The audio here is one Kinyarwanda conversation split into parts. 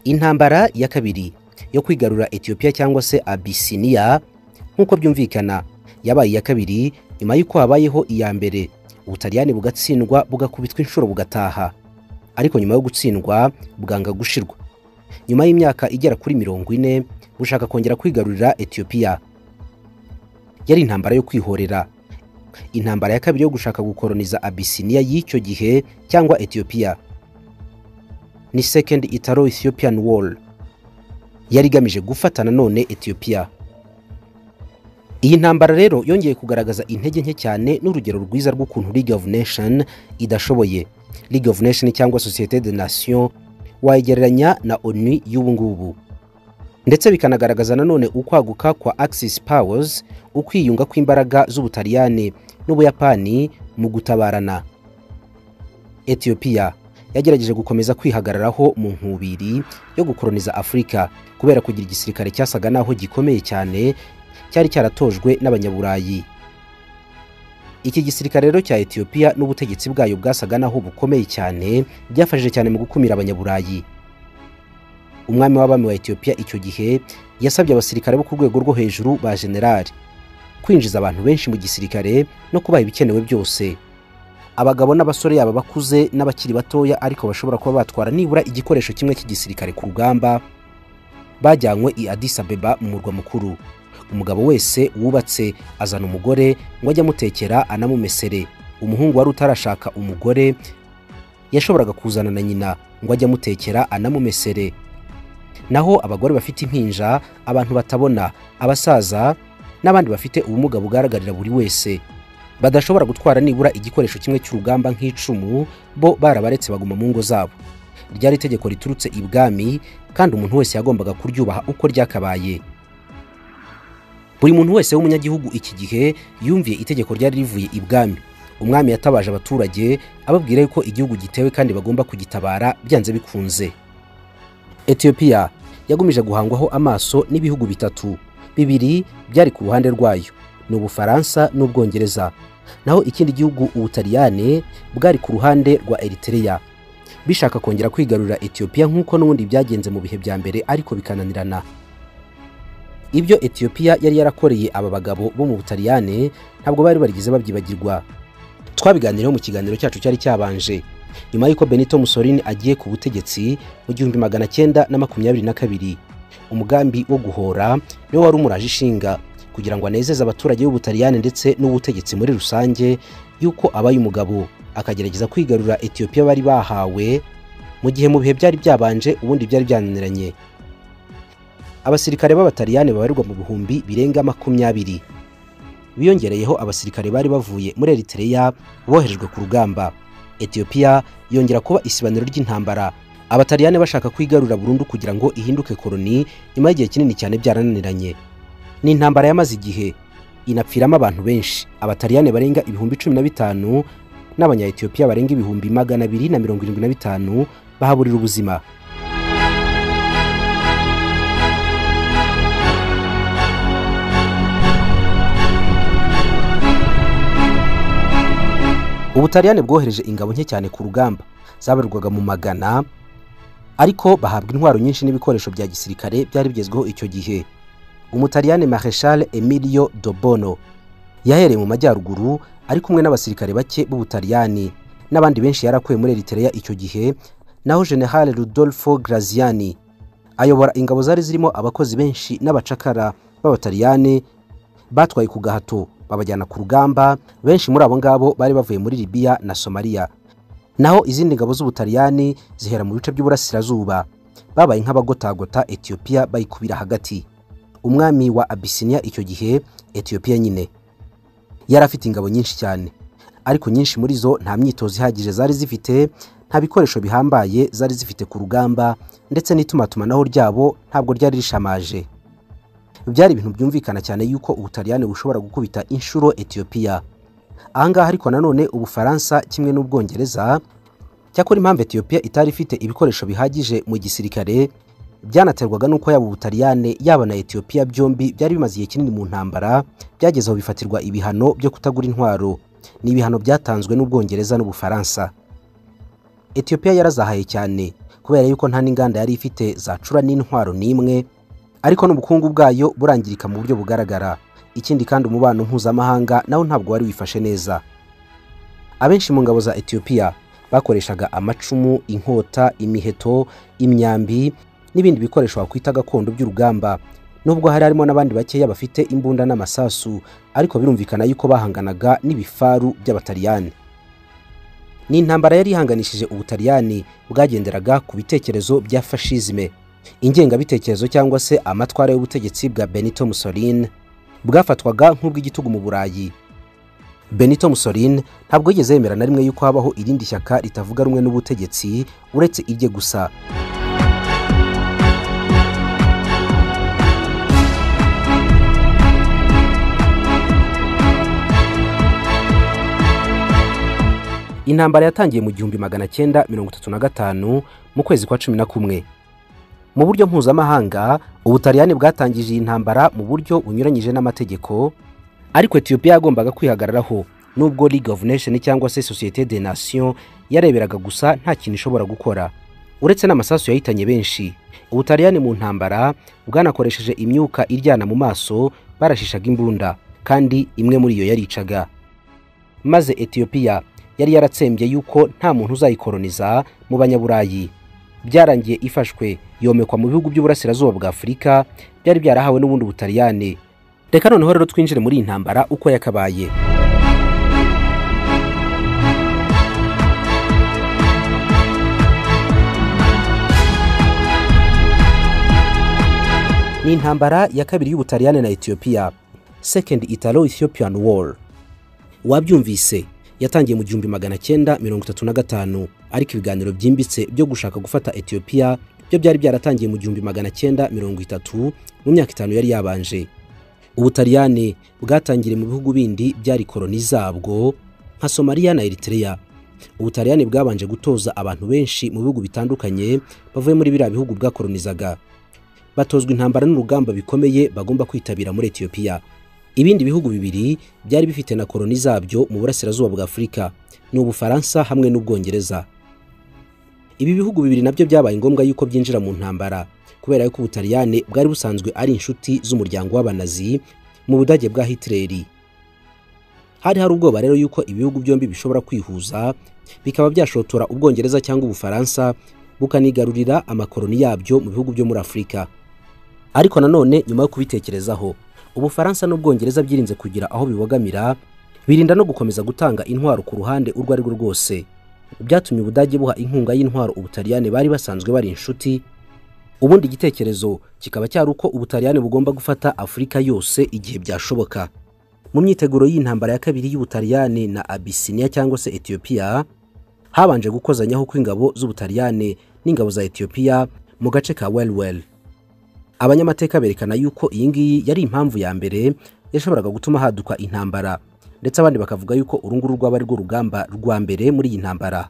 intambara ya kabiri yo kwigarura etiyopiya cyangwa se abisiniya nk'uko byumvikana yabaye iya kabiri nyuma y'uko habayeho iya mbere ubutaliyani bugatsindwa bugakubitwa inshuro bugataha ariko nyuma yo gutsindwa bwanga gushirwa nyuma y'imyaka igera kuri mirongo ine bushaka kongera kwigarurira etiyopiya yari intambara yo kwihorera intambara ya kabiri yo gushaka gukoroniza abisiniya y'icyo gihe cyangwa etiyopiya ni second italo ethiopian war yari igamije gufata nanone etiyopiya iyi ntambara rero yongeye kugaragaza intege nke cyane n'urugero rwiza rw'ukuntu league of nation idashoboye league of nation cyangwa societe de nation wayigereranya na onu y'ubu ngubu ndetse bikanagaragaza nanone ukwaguka kwa axis powers ukwiyunga kw'imbaraga z'ubutaliyani n'ubuyapani mu gutabarana etiyopiya yagerageje gukomeza kwihagararaho mu nkubiri yo gukoroniza afurika kubera kugira igisirikare cyasaga naho gikomeye cyane cyari cyaratojwe n'abanyaburayi iki gisirikare rero cya etiyopiya n'ubutegetsi bwayo bwasaga naho bukomeye cyane byafashije cyane mu gukumira abanyaburayi umwami w'abami wa etiyopiya icyo gihe yasabye abasirikare bo ku rwego rwo hejuru ba generali kwinjiza abantu benshi mu gisirikare no kubaha ibikenewe byose abagabo n'abasore yaba bakuze n'abakiri batoya ariko bashobora kuba batwara nibura igikoresho kimwe cy'igisirikare ku rugamba bajyanywe i Addis Abeba mu murwa mukuru umugabo wese wubatse azana umugore ngo ajye amutekera anamumesere umuhungu wari utarashaka umugore yashoboraga kuzana na nyina ngo ajye amutekera anamumesere naho abagore bafite impinja abantu batabona abasaza n'abandi bafite ubumuga bugaragarira buri wese badashobora gutwara nibura igikoresho kimwe cy'urugamba nk'icumu bo barabaretse baguma mu ngo zabo ryari itegeko riturutse ibwami kandi umuntu wese yagombaga kuryubaha uko ryakabaye buri muntu wese w'umunyagihugu iki gihe yumviye itegeko ryari rivuye ibwami umwami yatabaje abaturage ababwira yuko igihugu gitewe kandi bagomba kugitabara byanze bikunze etiyopiya yagumije guhangwaho amaso n'ibihugu bitatu bibiri byari ku ruhande rwayo ni ubufaransa n'ubwongereza naho ikindi gihugu ubutaliyane bwari ku ruhande rwa eritereya bishaka kongera kwigarurira etiyopiya nk'uko n'ubundi byagenze mu bihe bya mbere ariko bikananirana ibyo etiyopiya yari yarakoreye aba bagabo bo mu butaliyane ntabwo bari barigeze babyibagirwa twabiganiriyeho mu kiganiro cyacu cyari cyabanje nyuma y'uko benito musolini agiye ku butegetsi mu gihumbi magana cyenda na makumyabiri na kabiri umugambi wo guhora niwo wari umuraje ishinga kugira ngo anezeze abaturage b'ubutaliyani ndetse n'ubutegetsi muri rusange y'uko abaye umugabo akagerageza kwigarura etiyopiya bari bahawe mu gihe mu bihe byari byabanje ubundi byari byananiranye abasirikare b'abataliyani babarirwa mu bihumbi birenga makumyabiri biyongereyeho abasirikare bari bavuye muri eritereya boherejwe ku rugamba etiyopiya yongera kuba isibaniro ry'intambara abataliyani bashaka kwigarura burundu kugira ngo ihinduke koroni nyuma y'igihe kinini cyane byarananiranye ni intambara yamaze igihe inapfiramo abantu benshi abataliyani barenga ibihumbi cumi na bitanu n'abanyayetiyopiya barenga ibihumbi magana abiri na mirongo irindwi na bitanu bahaburira ubuzima ubutaliyani bwohereje ingabo nke cyane ku rugamba zabarirwaga mu magana ariko bahabwa intwaro nyinshi n'ibikoresho bya gisirikare byari bigezweho icyo gihe umutaliyani mareshal emilio dobono yahereye mu majyaruguru ari kumwe n'abasirikare bake b'ubutaliyani n'abandi benshi yarakuye muri eritereya icyo gihe naho general rudolfo graziani ayobora ingabo zari zirimo abakozi benshi n'abacakara b'abataliyani batwaye ku gahato babajyana ku rugamba benshi muri abo ngabo bari bavuye muri libiya na somaliya naho izindi ngabo z'ubutaliyani zihera mu bice by'uburasirazuba babaye nk'abagotagota etiyopiya bayikubira hagati umwami wa abisiniya icyo gihe etiyopiya nyine yari afite ingabo nyinshi cyane ariko nyinshi muri zo nta myitozo ihagije zari zifite nta bikoresho bihambaye zari zifite ku rugamba ndetse n'itumatumanaho ryabo ntabwo ryari rishamaje byari ibintu byumvikana cyane yuko ubutaliyani bushobora gukubita inshuro etiyopiya ahangaha ariko nanone ubufaransa kimwe n'ubwongereza cyakora impamvu etiyopiya itari ifite ibikoresho bihagije mu gisirikare byanaterwaga n'uko yaba ubutaliyane yaba na etiyopiya byombi byari bimaze igihe kinini mu ntambara byageze aho bifatirwa ibihano byo kutagura intwaro ni ibihano byatanzwe n'ubwongereza n'ubufaransa etiyopiya yarazahaye cyane kubera yuko nta n'inganda yari ifite zacura n'intwaro n'imwe ariko n'ubukungu bwayo burangirika mu buryo bugaragara ikindi kandi umubano mpuzamahanga nawo ntabwo wari wifashe neza abenshi mu ngabo za etiyopiya bakoreshaga amacumu inkota imiheto imyambi n'ibindi bikoresho wakwita gakondo by'urugamba nubwo hari harimo n'abandi bakeya bafite imbunda n'amasasu ariko birumvikana yuko bahanganaga n'ibifaru by'abataliyani ni intambara yari ihanganishije ubutaliyani bwagenderaga ku bitekerezo bya fashizime ingengabitekerezo cyangwa se amatwara y'ubutegetsi bwa benito mussolini bwafatwaga nk'ubw'igitugu mu burayi benito mussolini ntabwo yigeze yemera na rimwe yuko habaho irindi shyaka ritavuga rumwe n'ubutegetsi uretse irye gusa intambara yatangiye mu gihumbi magana cyenda mirongo itatu na gatanu mu kwezi kwa cumi na kumwe mu buryo mpuzamahanga ubutaliyani bwatangije iyi ntambara mu buryo bunyuranyije n'amategeko ariko etiyopiya yagombaga kwihagararaho nubwo league of nation cyangwa se societe de nation yareberaga gusa nta kintu ishobora gukora uretse n'amasasu yahitanye benshi ubutaliyani mu ntambara bwanakoresheje imyuka iryana mu maso barashishaga imbunda kandi imwe muri iyo yaricaga maze etiyopiya yari yaratsembye yuko nta muntu uzayikoroniza mu banyaburayi byarangiye ifashwe yomekwa mu bihugu by'uburasirazuba bwa afurika byari byarahawe n'ubundi butaliyani reka noneho rero twinjire muri iyi ntambara uko yakabaye ni intambara ya kabiri y'ubutaliyani na etiyopiya second italo ethiopian war wabyumvise yatangiye mu gihumbi magana cyenda mirongo itatu na gatanu ariko ibiganiro byimbitse byo gushaka gufata etiyopiya byo byari byaratangiye mu gihumbi magana cyenda mirongo itatu mu myaka itanu yari yabanje ubutaliyani bwatangiriye mu bihugu bindi byari koroni zabwo nka somaliya na eritereya ubutaliyani bwabanje gutoza abantu benshi mu bihugu bitandukanye bavuye muri biriya bihugu bwakoronizaga batozwa intambara n'urugamba bikomeye bagomba kwitabira muri etiyopiya ibindi bihugu bibiri byari bifite na koroni zabyo mu burasirazuba bwa afurika ni ubufaransa hamwe n'ubwongereza ibi bihugu bibiri nabyo byabaye ngombwa yuko byinjira mu ntambara kubera yuko ubutaliyani bwari busanzwe ari inshuti z'umuryango w'abanazi mu budage bwa hitileri hari hari ubwoba rero yuko ibihugu byombi bishobora kwihuza bikaba byashotora ubwongereza cyangwa ubufaransa bukanigarurira amakoroni yabyo mu bihugu byo muri afurika ariko nanone nyuma yo kubitekerezaho ubufaransa n'ubwongereza byirinze kugira aho bibogamira birinda no gukomeza gutanga intwaro ku ruhande urwo ari rwo rwose byatumye ubudage buha inkunga y'intwaro ubutaliyani bari basanzwe bari inshuti ubundi igitekerezo kikaba cyari uko ubutaliyani bugomba gufata afurika yose igihe byashoboka mu myiteguro y'intambara ya kabiri y'ubutaliyani na abisiniya cyangwa se etiyopiya habanje gukozanyaho kw'ingabo z'ubutaliyani n'ingabo za etiyopiya mu gace ka welwel abanyamateka berekana yuko iyi ngiyi yari impamvu ya mbere yashoboraga gutuma haduka intambara ndetse abandi bakavuga yuko uru nguru rwaba ari rwo rugamba rwa mbere muri iyi ntambara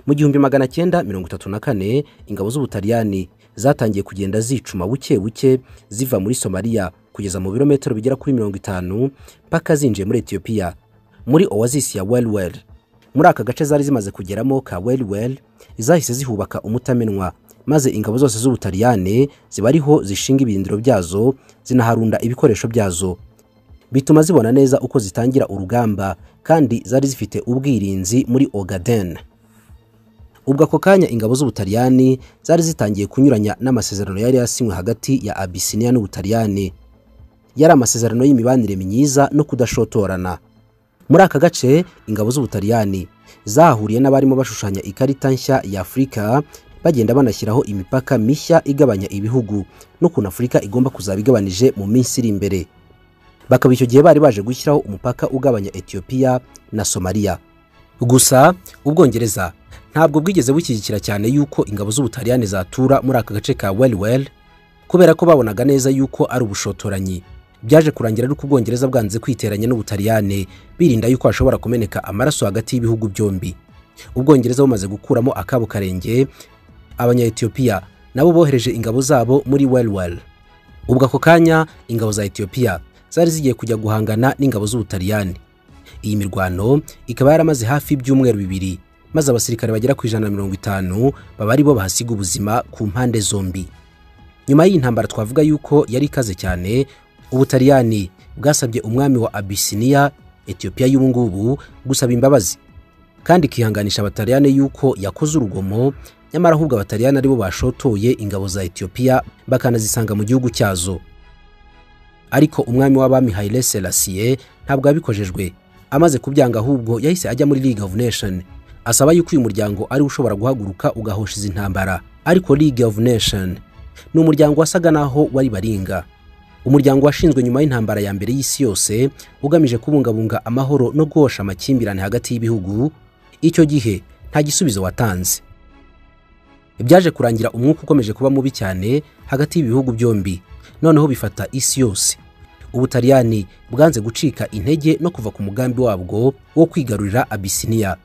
mu gihumbi magana cyenda mirongo itatu na kane ingabo z'ubutaliyani zatangiye kugenda zicuma buke buke ziva muri somaliya kugeza mu birometero bigera kuri mirongo itanu mpaka zinjiye muri etiyopiya muri oasis ya welwel muri aka gace zari zimaze kugeramo ka welwel zahise zihubaka umutamenwa maze ingabo zose z'ubutaliyani ziba ariho zishinga ibirindiro byazo zinaharunda ibikoresho byazo bituma zibona neza uko zitangira urugamba kandi zari zifite ubwirinzi muri ogaden ubwo ako kanya ingabo z'ubutaliyani zari zitangiye kunyuranya n'amasezerano yari yasinywe hagati ya abisiniya n'ubutaliyani yari amasezerano y'imibanire myiza no kudashotorana muri aka gace ingabo z'ubutaliyani zahahuriye n'abarimo bashushanya ikarita nshya ya afurika bagenda banashyiraho imipaka mishya igabanya ibihugu n'ukuntu afurika igomba kuzaba igabanije mu minsi iri imbere bakaba icyo gihe bari baje gushyiraho umupaka ugabanya etiyopiya na somaliya gusa ubwongereza ntabwo bwigeze bushyigikira cyane yuko ingabo z'ubutaliyani zatura muri aka gace ka welwel kubera ko babonaga neza yuko ari ubushotoranyi byaje kurangira ari uko ubwongereza bwanze kwiteranya n'ubutaliyani birinda yuko hashobora kumeneka amaraso hagati y'ibihugu byombi ubwongereza bumaze gukuramo akabo karenge abanyayetiyopiya nabo bohereje ingabo zabo muri welwel ubwo ako kanya ingabo za etiyopiya zari zigiye kujya guhangana n'ingabo z'ubutaliyani iyi mirwano ikaba yaramaze hafi ibyumweru bibiri maze abasirikare bagera ku ijana na mirongo itanu baba ari bo bahasiga ubuzima ku mpande zombi nyuma y'iyi ntambara twavuga yuko yari ikaze cyane ubutaliyani bwasabye umwami wa abisiniya etiyopiya y'ubu ngubu gusaba imbabazi kandi ikihanganisha abataliyani yuko yakoze urugomo nyamara ahubwo abataliyani aribo bashotoye ingabo za etiyopiya bakanazisanga mu gihugu cyazo ariko umwami w'abami hayire serasiye ntabwo yabikojejwe amaze kubyanga ahubwo yahise ajya muri league of nation asaba yuko uyu muryango ari ushobora guhaguruka ugahosha izi ntambara ariko league of nation ni umuryango wasaga naho wari baringa umuryango washinzwe nyuma y'intambara ya mbere y'isi yose ugamije kubungabunga amahoro no guhosha amakimbirane hagati y'ibihugu icyo gihe nta gisubizo watanze byaje kurangira umwuka ukomeje kuba mubi cyane hagati y'ibihugu byombi noneho bifata isi yose ubutaliyani bwanze gucika intege no kuva ku mugambi wabwo wo kwigarurira abisiniya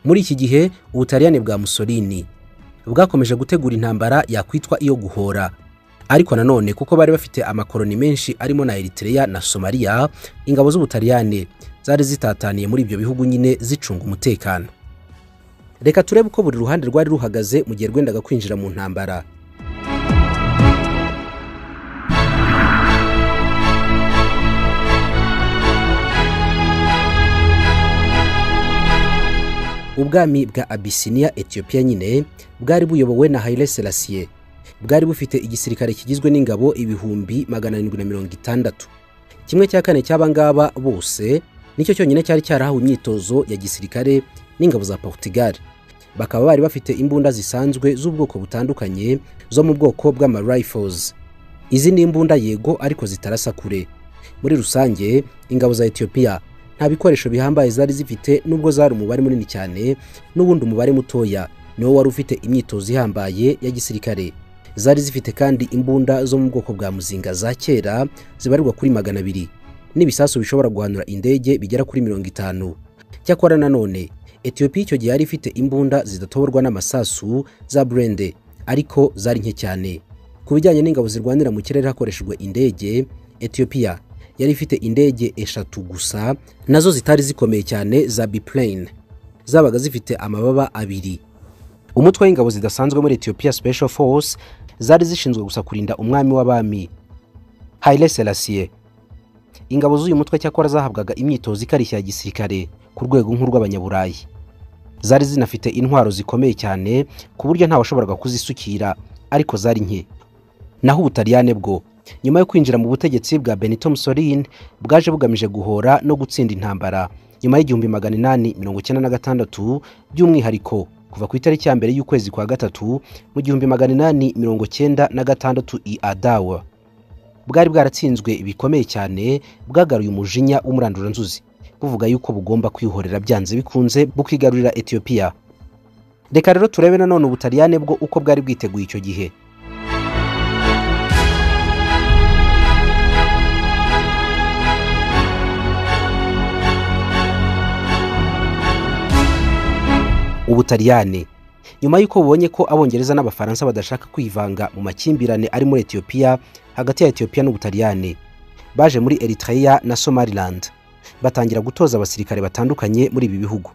muri iki gihe ubutaliyani bwa musolini bwakomeje gutegura intambara yakwitwa iyo guhora ariko nanone kuko bari bafite amakoroni menshi arimo na Eritrea na Somalia ingabo z'ubutaliyani zari zitataniye muri ibyo bihugu nyine zicunga umutekano reka turebe uko buri ruhande rwari ruhagaze mu gihe rwendaga kwinjira mu ntambara ubwami bwa abisiniya etiyopiya nyine bwari buyobowe na hayire serasiye bwari bufite igisirikare kigizwe n'ingabo ibihumbi magana arindwi na mirongo itandatu kimwe cya kane cy'abangaba bose nicyo cyonyine cyari cyarahawe imyitozo ya gisirikare n'ingabo za portugal bakaba bari bafite imbunda zisanzwe z'ubwoko butandukanye zo mu bwoko bw'amarifles izi ni imbunda yego ariko zitarasa kure muri rusange ingabo za etiyopiya nta bikoresho bihambaye zari zifite nubwo zari umubare munini cyane n'ubundi umubare mutoya niwo wari ufite imyitozo ihambaye ya gisirikare zari zifite kandi imbunda zo mu bwoko bwa muzinga za kera zibarirwa kuri magana abiri n'ibisasu bishobora guhanura indege bigera kuri mirongo itanu cyakora nanone etiyopiya icyo gihe yari ifite imbunda zidatoborwa n'amasasu za burende ariko zari nke cyane ku bijyanye n'ingabo zirwanira mu kirere hakoreshejwe indege etiyopiya yari ifite indege eshatu gusa nazo zitari zikomeye cyane za biplane zabaga zifite amababa abiri umutwe w'ingabo zidasanzwe muri etiyopiya special force zari zishinzwe gusa kurinda umwami w'abami hayire serasiye ingabo z'uyu mutwe cyakora zahabwaga imyitozo ikarishya ya gisirikare ku rwego nk'urw'abanyaburayi zari zinafite intwaro zikomeye cyane ku buryo ntawashoboraga kuzisukira ariko zari nke naho ubutaliyane bwo nyuma yo kwinjira mu butegetsi bwa benito musolini bwaje bugamije guhora no gutsinda intambara nyuma y'igihumbi magana inani mirongo icyenda na gatandatu by'umwihariko kuva ku itariki ya mbere y'ukwezi kwa gatatu mu gihumbi magana inani mirongo icyenda na gatandatu i adawa bwari bwaratsinzwe bikomeye cyane bwagaruye umujinya w'umuranduranzuzi buvuga yuko bugomba kwihorera byanze bikunze bukigarurira etiyopiya reka rero turebe nanone ubutaliyane bwo uko bwari bwiteguye icyo gihe ubutaliyani nyuma y'uko bubonye ko abongereza n'abafaransa badashaka kwivanga mu makimbirane ari muri etiyopiya hagati ya etiyopiya n'ubutaliyani baje muri eritrea na somaliland batangira gutoza abasirikare batandukanye muri ibi bihugu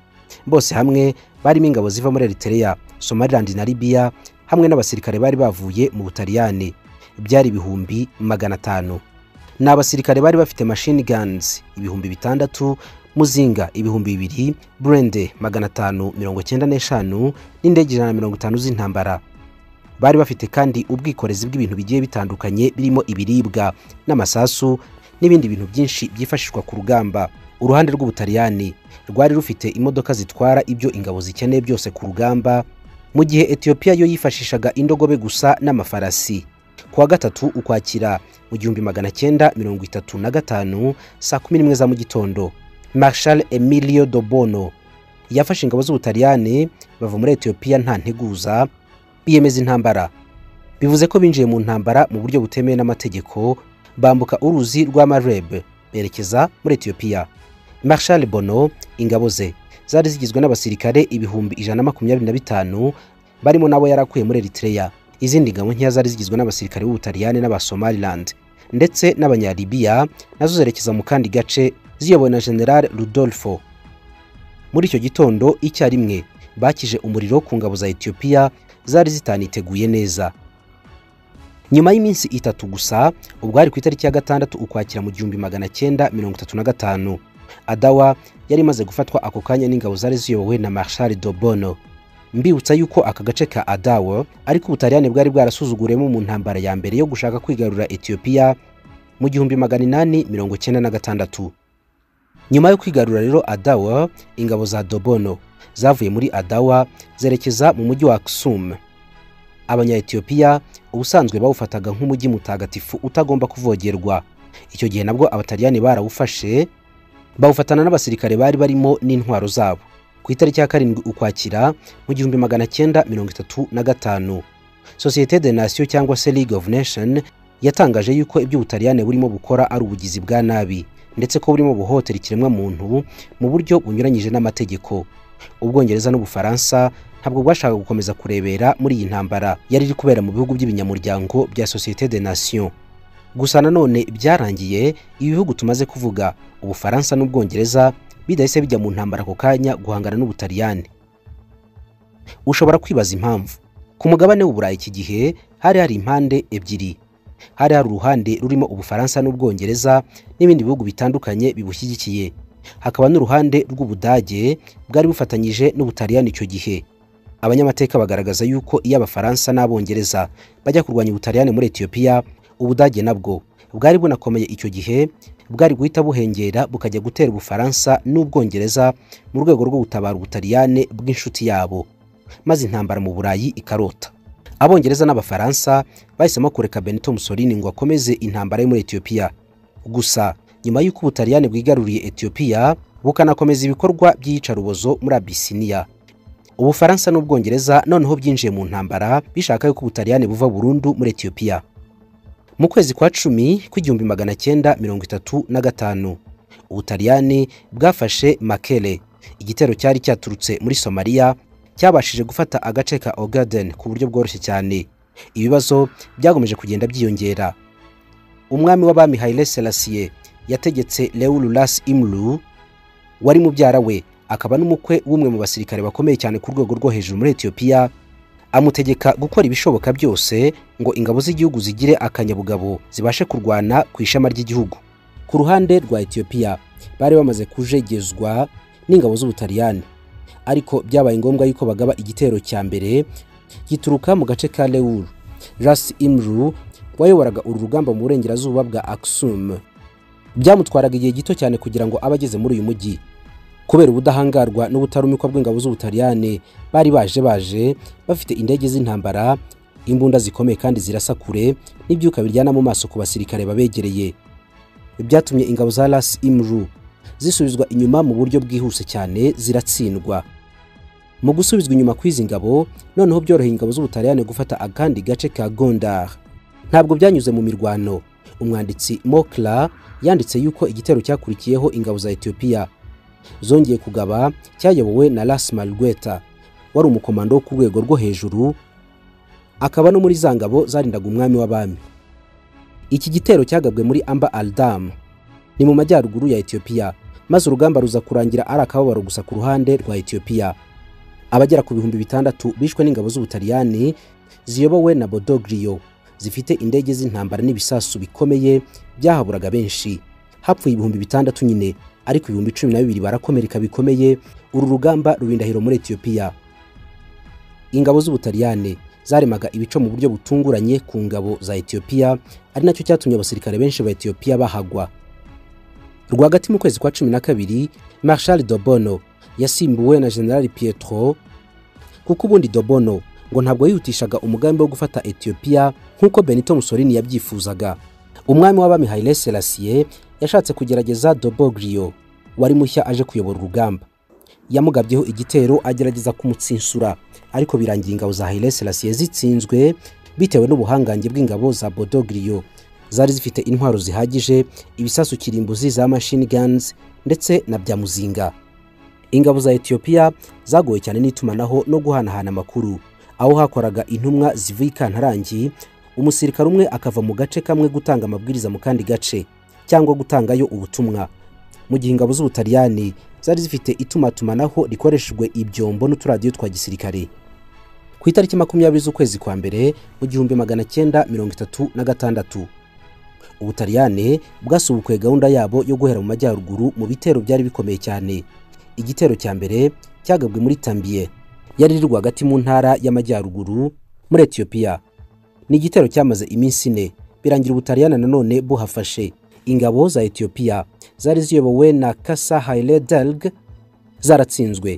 bose hamwe barimo ingabo ziva muri eritrea somaliland na libiya hamwe n'abasirikare bari bavuye mu butaliyani byari ibihumbi magana atanu ni abasirikare bari bafite machine guns ibihumbi bitandatu muzinga ibihumbi bibiri burende magana atanu mirongo icyenda n'eshanu n'indege ijana na mirongo itanu z'intambara bari bafite kandi ubwikorezi bw'ibintu bigiye bitandukanye birimo ibiribwa n'amasasu n'ibindi bintu byinshi byifashishwa ku rugamba uruhande rw'ubutaliyani rwari rufite imodoka zitwara ibyo ingabo zikeneye byose ku rugamba mu gihe etiyopiya yo yifashishaga indogobe gusa n'amafarasi ku wa gatatu ukwakira mu gihumbi magana cyenda mirongo itatu na gatanu saa kumi n'imwe za mu gitondo marshal emilio dobono yafashe ingabo z'ubutaliyani bava muri etiyopiya nta nteguza biyemeza intambara bivuze ko binjiye mu ntambara mu buryo butemewe n'amategeko bambuka uruzi rwa marebe berekeza muri etiyopiya marshal bono ingabo ze zari zigizwe n'abasirikare ibihumbi ijana na makumyabiri na bitanu barimo n'abo yari akuye muri eritrea izindi ngabo nkeya zari zigizwe n'abasirikare b'ubutaliyani n'abasomaliland ndetse n'abanyalibiya nazo zerekeza mu kandi gace ziyobowe na general rudolfo muri icyo gitondo icyarimwe bakije umuriro ku ngabo za etiyopiya zari zitaniteguye neza nyuma y'iminsi itatu gusa ubwari ku itariki ya gatandatu ukwakira mu gihumbi magana cyenda mirongo itatu na gatanu adawa yari imaze gufatwa ako kanya n'ingabo zari ziyobowe na marshal dobono mbibutsa yuko aka gace ka adawa ariko ubutaliyani bwari bwarasuzuguriyemo mu ntambara ya mbere yo gushaka kwigarura etiyopiya mu gihumbi magana inani mirongo cyenda na gatandatu nyuma yo kwigarura rero adawa ingabo za dobono zavuye muri adawa zerekeza mu mujyi wa kisumu abanyayetiyopiya ubusanzwe bawufataga nk'umujyi mutagatifu utagomba kuvogerwa icyo gihe nabwo abataliyani barawufashe bawufatana n'abasirikare bari barimo n'intwaro zabo ku itariki ya karindwi ukwakira mu gihumbi magana cyenda mirongo itatu na gatanu sosiyete de nasiyo cyangwa se league of nation yatangaje yuko ibyo ubutaliyani burimo bukora ari ubugizi bwa nabi ndetse ko burimo buhotera ikiremwamuntu mu buryo bunyuranyije n'amategeko ubwongereza n'ubufaransa ntabwo bwashakaga gukomeza kurebera muri iyi ntambara yari iri kubera mu bihugu by'ibinyamuryango bya sosiyete de nation gusa nanone byarangiye ibi bihugu tumaze kuvuga ubufaransa n'ubwongereza bidahise bijya mu ntambara ako kanya guhangana n'ubutaliyani ushobora kwibaza impamvu ku mugabane w'uburayi iki gihe hari hari impande ebyiri hari hari uruhande rurimo ubufaransa n'ubwongereza n'ibindi bihugu bitandukanye bibushyigikiye hakaba n'uruhande rw'ubudage bwari bufatanyije n'ubutaliyani icyo gihe abanyamateka bagaragaza yuko iyo abafaransa n'abongereza bajya kurwanya ubutaliyani muri etiyopiya ubudage nabwo bwari bunakomeye icyo gihe bwari guhita buhengera bukajya gutera ubufaransa n'ubwongereza mu rwego rwo gutabara ubutaliyane bw'inshuti yabo maze intambara mu burayi ikarota abongereza n'abafaransa bahisemo kureka benito musolini ngo akomeze intambara yo muri etiyopiya gusa nyuma y'uko ubutaliyani bwigaruriye etiyopiya bukanakomeza ibikorwa by'iyicarubozo muri abisiniya ubufaransa n'ubwongereza noneho byinjiye mu ntambara bishaka yuko ubutaliyani buva burundu muri etiyopiya mu kwezi kwa cumi kw'igihumbi magana cyenda mirongo itatu na gatanu ubutaliyani bwafashe makere igitero cyari cyaturutse muri somaliya cyabashije gufata agace ka ogaden ku buryo bworoshye cyane ibibazo byakomeje kugenda byiyongera umwami w'abami haile selassie yategetse leulas imru wari mubyara we akaba n'umukwe w'umwe mu basirikare bakomeye cyane ku rwego rwo hejuru muri etiyopiya amutegeka gukora ibishoboka byose ngo ingabo z'igihugu zigire akanyabugabo zibashe kurwana ku ishema ry'igihugu ku ruhande rwa etiyopiya bari bamaze kujegezwa n'ingabo z'ubutaliyani ariko byabaye ngombwa yuko bagaba igitero cya mbere gituruka mu gace ka lewuru ras imru wayoboraga uru rugamba mu burengerazuba bwa aksum byamutwaraga igihe gito cyane kugira ngo abe ageze muri uyu mujyi kubera ubudahangarwa n'ubutarumikwa bw'ingabo z'ubutaliyani bari baje baje bafite indege z'intambara imbunda zikomeye kandi zirasa kure n'ibyuka biryana mu maso ku basirikare babegereye byatumye ingabo za ras imru zisubizwa inyuma mu buryo bwihuse cyane ziratsindwa mu gusubizwa inyuma kw'izi ngabo noneho byoroheye ingabo z'ubutaliyani gufata akandi gace ka gondar ntabwo byanyuze mu mirwano umwanditsi mokla yanditse yuko igitero cyakurikiyeho ingabo za etiyopiya zongeye kugaba cyayobowe na ras malgueta wari umukomando wo ku rwego rwo hejuru akaba no muri za ngabo zarindaga umwami w'abami iki gitero cyagabwe muri amba aldam ni mu majyaruguru ya etiyopiya maze urugamba ruza kurangira ari akababaro gusa ku ruhande rwa etiyopiya abagera ku bihumbi bitandatu bishwe n'ingabo z'ubutaliyani ziyobowe na bodogriyo zifite indege z'intambara n'ibisasu bikomeye byahaburaga benshi hapfuye ibihumbi bitandatu nyine ariko ibihumbi cumi na bibiri barakomereka bikomeye uru rugamba ruba indahiro muri etiyopiya ingabo z'ubutaliyani zaremaga ibico mu buryo butunguranye ku ngabo za etiyopiya ari nacyo cyatumye abasirikare benshi ba etiyopiya bahagwa rwagati mu kwezi kwa cumi na kabiri marshal dobono yasimbuwe na general pietro kuko ubundi dobono ngo ntabwo yihutishaga umugambi wo gufata etiyopiya nk'uko benito musolini yabyifuzaga umwami w'abami haile selassie yashatse kugerageza dobogriyo wari mushya aje kuyobora urugamba yamugabyeho igitero agerageza kumutsinsura ariko birangira ingabo za haile selassie zitsinzwe bitewe n'ubuhangange bw'ingabo za bodogriyo zari zifite intwaro zihagije ibisasu kirimbuzi za machine guns ndetse na bya muzinga ingabo za etiyopiya zagoye cyane n'itumanaho no guhanahana amakuru aho hakoraga intumwa zivuye ikantarangi umusirikare umwe akava mu gace kamwe gutanga amabwiriza mu kandi gace cyangwa gutangayo ubutumwa mu gihe ingabo z'ubutaliyani zari zifite itumatumanaho rikoreshejwe ibyombo n'uturadiyo twa gisirikare ku itariki makumyabiri z'ukwezi kwa mbere mu gihumbi magana cyenda mirongo itatu na gatandatu ubutaliyani bwasubukuye gahunda yabo yo guhera mu majyaruguru mu bitero byari bikomeye cyane igitero cya mbere cyagabwe muri tambiye yari iri rwagati mu ntara y'amajyaruguru muri etiyopiya ni igitero cyamaze iminsi ine birangira ubutaliyani nanone buhafashe ingabo za etiyopiya zari ziyobowe na kasa haile delg zaratsinzwe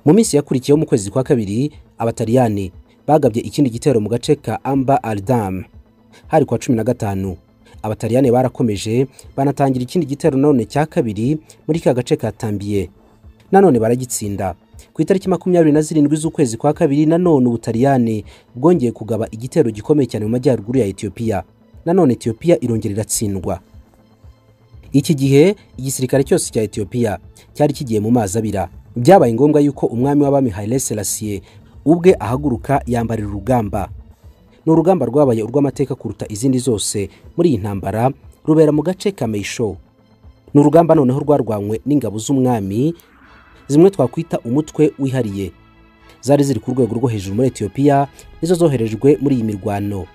mu minsi yakurikiyeho mu kwezi kwa kabiri abataliyani bagabye ikindi gitero mu gace ka amba aldam hari kwa cumi na gatanu abataliyani barakomeje banatangira ikindi gitero nanone cya kabiri muri ka gace ka tambiye nanone baragitsinda ku itariki makumyabiri na zirindwi z'ukwezi kwa kabiri nanone ubutaliyani bwongeye kugaba igitero gikomeye cyane mu majyaruguru ya etiyopiya nanone etiyopiya irongera iratsindwa iki gihe igisirikare cyose cya etiyopiya cyari kigiye mu mazi abira byabaye ngombwa yuko umwami w'abami Haile Selassie ubwe ahaguruka yambarira urugamba ni urugamba rwabaye urw'amateka kuruta izindi zose muri iyi ntambara rubera mu gace ka meisho ni urugamba noneho rwarwanywe n'ingabo z'umwami zimwe twakwita umutwe wihariye zari ziri ku rwego rwo hejuru muri etiyopiya nizo zoherejwe muri iyi mirwano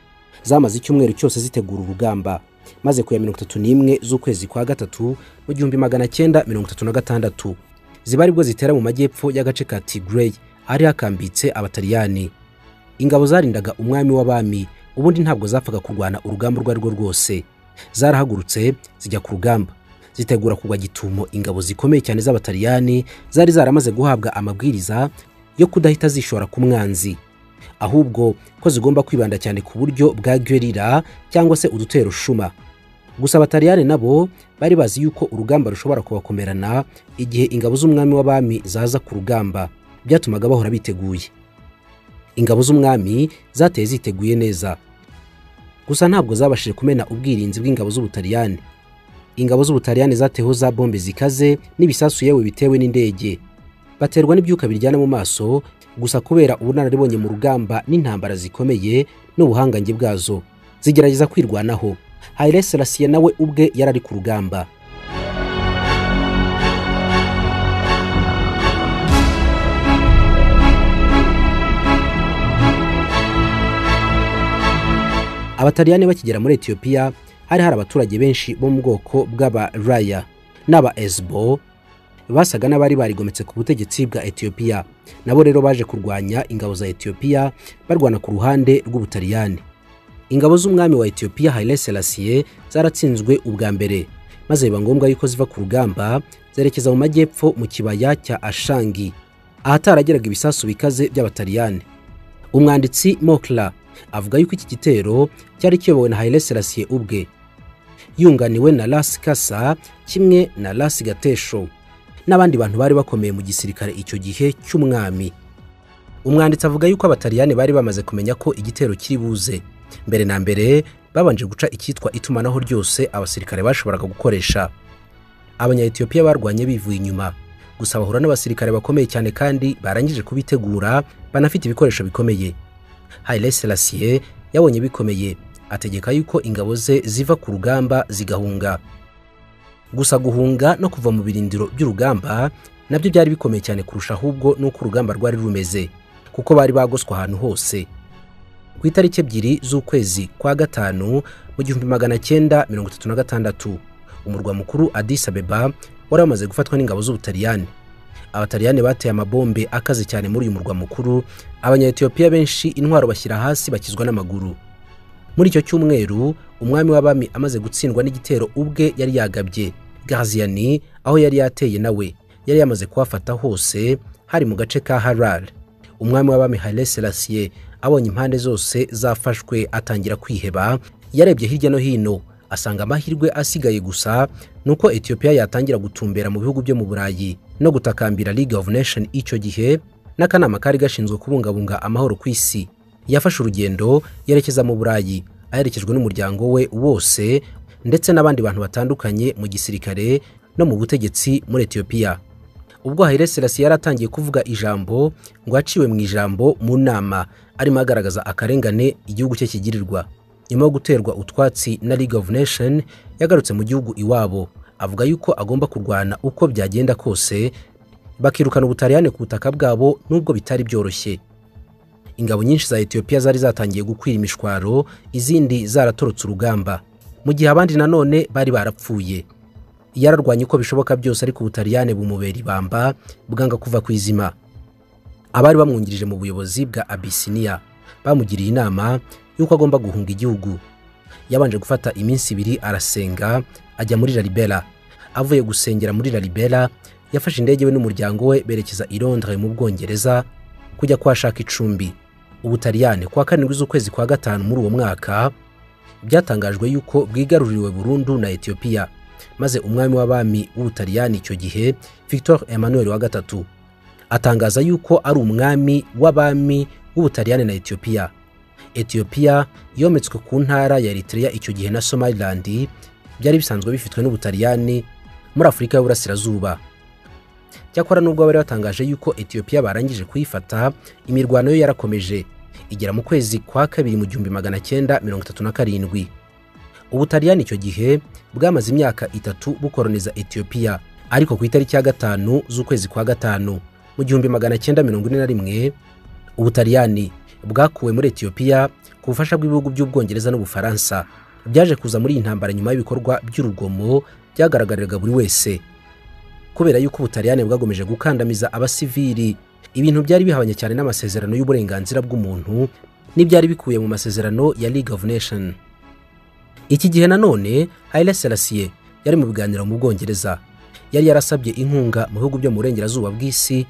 zamaze icyumweru cyose zitegura urugamba maze ku ya mirongo itatu n'imwe z'ukwezi kwa gatatu mu gihumbi magana cyenda mirongo itatu na gatandatu ziba aribwo zitera mu majyepfo y'agace ka tigray ahari hakambitse abataliyani ingabo zarindaga umwami w'abami ubundi ntabwo zapfaga kurwana urugamba urwo ari rwo rwose zarahagurutse zijya ku rugamba zitegura kugwa gitumo ingabo zikomeye cyane z'abataliyani zari zaramaze guhabwa amabwiriza yo kudahita zishora ku mwanzi ahubwo ko zigomba kwibanda cyane ku buryo bwa gerira cyangwa se udutero shuma gusa abataliyani nabo bari bazi yuko urugamba rushobora kubakomerana igihe ingabo z'umwami w'abami zaza ku rugamba byatumaga bahora biteguye ingabo z'umwami zateye ziteguye neza gusa ntabwo zabashije kumena ubwirinzi bw'ingabo z'ubutaliyani ingabo z'ubutaliyani zateho za bombe zikaze n'ibisasu yewe bitewe n'indege baterwa n'ibyuka biryana mu maso gusa kubera ubunararibonye mu rugamba n'intambara zikomeye n'ubuhangange bwazo zigerageza kwirwanaho Haile Selassie nawe ubwe yari ari ku rugamba abataliyani bakigera muri etiyopiya hari hari abaturage benshi bo mu bwoko bw'abaraya n'aba esbo basaga n'abari barigometse ku butegetsi bwa etiyopiya nabo rero baje kurwanya ingabo za etiyopiya barwana ku ruhande rw'ubutaliyani ingabo z'umwami wa etiyopiya Haile Selassie zaratsinzwe ubwa mbere maze biba ngombwa yuko ziva ku rugamba zerekeza mu majyepfo mu kibaya cya ashangi ahatarageraga ibisasu bikaze by'abataliyani umwanditsi mokla avuga yuko iki gitero cyari kiyobowe na Haile Selassie ubwe yunganiwe na Las Kasa kimwe na Las Gatesho n'abandi bantu bari bakomeye mu gisirikare icyo gihe cy'umwami umwanditsi avuga yuko abataliyani bari bamaze kumenya ko igitero kiri buze mbere na mbere babanje guca icyitwa itumanaho ryose abasirikare bashoboraga gukoresha abanyayetiyopiya barwanye bivuye inyuma gusa bahura n'abasirikare bakomeye cyane kandi barangije kubitegura banafite ibikoresho bikomeye Haile Selassie yabonye bikomeye ategeka yuko ingabo ze ziva ku rugamba zigahunga gusa guhunga no kuva mu birindiro by'urugamba nabyo byari bikomeye cyane kurusha ahubwo n'uko urugamba rwari rumeze kuko bari bagoswe ahantu hose ku itariki ebyiri z'ukwezi kwa gatanu mu gihumbi magana cyenda mirongo itatu na gatandatu umurwa mukuru Addis Abeba wari wamaze gufatwa n'ingabo z'ubutaliyani abataliyani bateye amabombe akaze cyane muri uyu murwa mukuru abanyayetiyopiya benshi intwaro bashyira hasi bakizwa n'amaguru muri icyo cyumweru umwami w'abami amaze gutsindwa n'igitero ubwe yari yagabye gaziyani aho yari yateye nawe yari yamaze kuhafata hose hari mu gace ka harare umwami w'abami Haile Selassie abonye impande zose zafashwe atangira kwiheba yarebye hirya no hino asanga amahirwe asigaye gusa nuko etiyopiya yatangira gutumbera mu bihugu byo mu burayi no gutakambira league of nation icyo gihe n'akanama kari gashinzwe kubungabunga amahoro ku isi yafashe urugendo yerekeza mu burayi aherekejwe n'umuryango we wose ndetse n'abandi bantu batandukanye mu gisirikare no mu butegetsi muri etiyopiya ubwo Haile Selassie yari atangiye kuvuga ijambo ngo aciwe mu ijambo mu nama arimo agaragaza akarengane igihugu cye kigirirwa nyuma yo guterwa utwatsi na League of Nation yagarutse mu gihugu iwabo avuga yuko agomba kurwana uko byagenda kose bakirukana ubutaliyane ku butaka bwabo nubwo bitari byoroshye ingabo nyinshi za etiyopiya zari zatangiye gukwira imishwaro izindi zaratorotse urugamba mu gihe abandi nanone bari barapfuye yararwanye uko bishoboka byose ariko ubutaliyane bumubera ibamba bwanga kuva ku izima abari bamwungirije mu buyobozi bwa abisiniya bamugiriye inama y'uko agomba guhunga igihugu yabanje gufata iminsi ibiri arasenga ajya muri laribera avuye gusengera muri laribera yafashe indege we n'umuryango we berekeza i Londres mu bwongereza kujya kuhashaka icumbi ubutaliyane kuwa karindwi z'ukwezi kwa gatanu muri uwo mwaka byatangajwe yuko bwigaruriwe burundu na etiyopiya maze umwami w'abami w'ubutaliyani icyo gihe victor emmanuel wa gatatu atangaza yuko ari umwami w'abami w'ubutaliyani na etiyopiya etiyopiya yometswe ku ntara ya eritrea icyo gihe na somaliland byari bisanzwe bifitwe n'ubutaliyani muri afurika y'uburasirazuba cyakora nubwo bari batangaje yuko etiyopiya barangije kuyifata imirwano yo yarakomeje igera mu kwezi kwa kabiri mu gihumbi magana cyenda mirongo itatu na karindwi ubutaliyani icyo gihe bwamaze imyaka itatu bukoroniza etiyopiya ariko ku itariki ya gatanu z'ukwezi kwa gatanu mu gihumbi magana cyenda mirongo ine na rimwe ubutaliyani bwakuwe muri etiyopiya ku bufasha bw'ibihugu by'ubwongereza n'ubufaransa byaje kuza muri iyi ntambara nyuma y'ibikorwa by'urugomo byagaragariraga buri wese kubera yuko ubutaliyani bwagomeje gukandamiza abasivili ibintu byari bihabanye cyane n'amasezerano y'uburenganzira bw'umuntu n'ibyari bikuye mu masezerano ya League of Nation iki gihe nanone Haile Selassie yari mu biganiro mu Bwongereza yari yarasabye inkunga mu bihugu byo mu burengerazuba bw'isi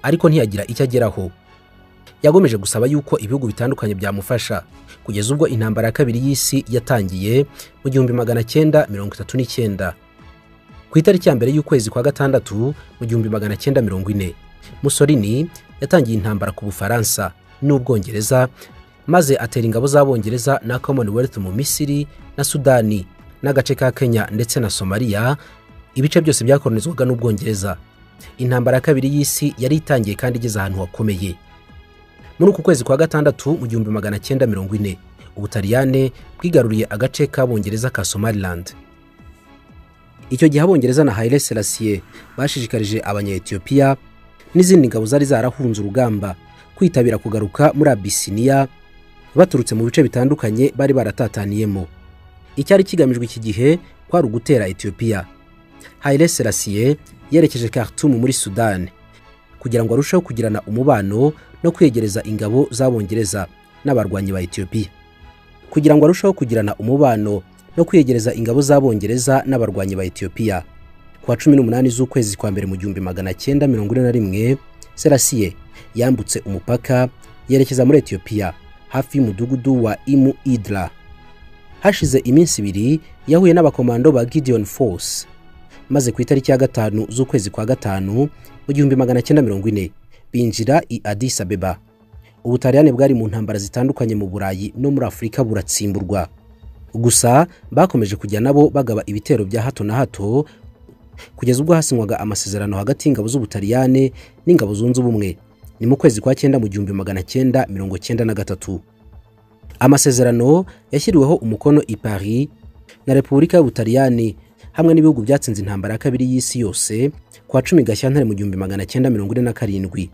ariko ntiyagira icyo ageraho yagomeje gusaba yuko ibihugu bitandukanye byamufasha kugeza ubwo intambara ya kabiri y'isi yatangiye mu gihumbi magana cyenda mirongo itatu n'icyenda ku itariki ya mbere y'ukwezi kwa gatandatu mu gihumbi magana cyenda mirongo ine musorini yatangiye intambara ku bufaransa n'ubwongereza maze atera ingabo z'abongereza na commonwealth mu misiri na sudani n'agace ka kenya ndetse na somaliya ibice byose byakoronizwaga n'ubwongereza intambara ya kabiri y'isi yari itangiye kandi igeze ahantu hakomeye muri uku kwezi kwa gatandatu mu gihumbi magana cyenda mirongo ine ubutaliyane bwigaruriye agace k'abongereza ka somaliland icyo gihe abongereza na Haile Selassie bashishikarije abanyetiyopiya n'izindi ngabo zari zarahunze urugamba kwitabira kugaruka muri Abisiniya baturutse mu bice bitandukanye bari baratataniyemo icyari kigamijwe iki gihe kwari ugutera etiyopiya Haile Selassie yerekeje Khartoum muri Sudan kugira ngo arusheho kugirana umubano no kwegereza ingabo z'abongereza n'abarwanyi ba etiyopiya kugira ngo arusheho kugirana umubano no kwiyegereza ingabo z'abongereza n'abarwanyi ba etiyopiya ku wa cumi n'umunani z'ukwezi kwa mbere mu gihumbi magana cyenda mirongo ine na rimwe serasiye yambutse umupaka yerekeza muri etiyopiya hafi y'umudugudu wa imu idra hashize iminsi ibiri yahuye n'abakomando ba gideon force maze ku itariki ya gatanu z'ukwezi kwa gatanu mu gihumbi magana cyenda mirongo ine binjira i adis abeba ubutaliyani bwari mu ntambara zitandukanye mu burayi no muri afurika buratsimburwa gusa bakomeje kujya nabo bagaba ibitero bya hato na hato kugeza ubwo hasinywaga amasezerano hagati y'ingabo z'ubutaliyane n'ingabo zunze ubumwe ni mu kwezi kwa cyenda mu gihumbi magana cyenda mirongo cyenda na gatatu amasezerano yashyiriweho umukono i paris na repubulika y'ubutaliyani hamwe n'ibihugu byatsinze intambara ya kabiri y'isi yose kwa cumi gashyantare mu gihumbi magana cyenda mirongo ine na karindwi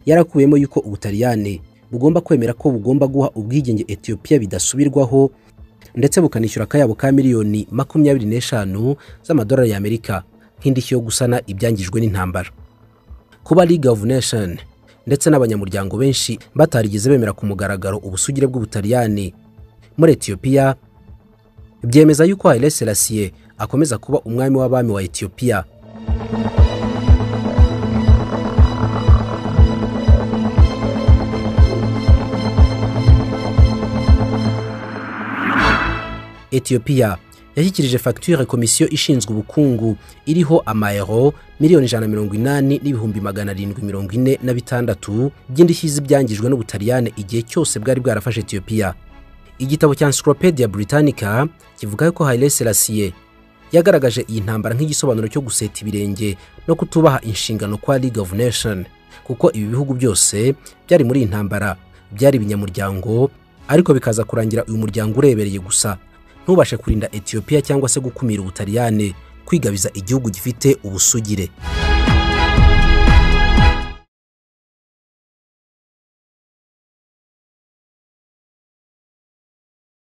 yarakuyemo yuko ubutaliyane bugomba kwemera ko bugomba guha ubwigenge etiyopiya bidasubirwaho ndetse bukanishyura akayabo ka miliyoni makumyabiri n'eshanu z'amadolari y'amerika nk'indishyi yo gusana ibyangijwe n'intambara kuba League of Nation ndetse n'abanyamuryango benshi batarigeze bemera ku mugaragaro ubusugire bw'ubutaliyani muri etiyopiya byemeza yuko Haile Selassie akomeza kuba umwami w'abami wa etiyopiya etiyopiya yashyikirije fagitire komisiyo ishinzwe ubukungu iriho amayero miliyoni ijana na mirongo inani n'ibihumbi magana arindwi mirongo ine na bitandatu by'indishyi z'ibyangijwe n'ubutaliyane igihe cyose bwari bwarafashe etiyopiya igitabo cya encyclopedia britannica kivuga ko Haile Selassie yagaragaje iyi ntambara nk'igisobanuro cyo guseta ibirenge no kutubaha inshingano kwa League of Nations kuko ibi bihugu byose byari muri iyi ntambara byari ibinyamuryango ariko bikaza kurangira uyu muryango urebereye gusa ntubashe kurinda Ethiopia cyangwa se gukumira Ubutaliyane kwigabiza igihugu gifite ubusugire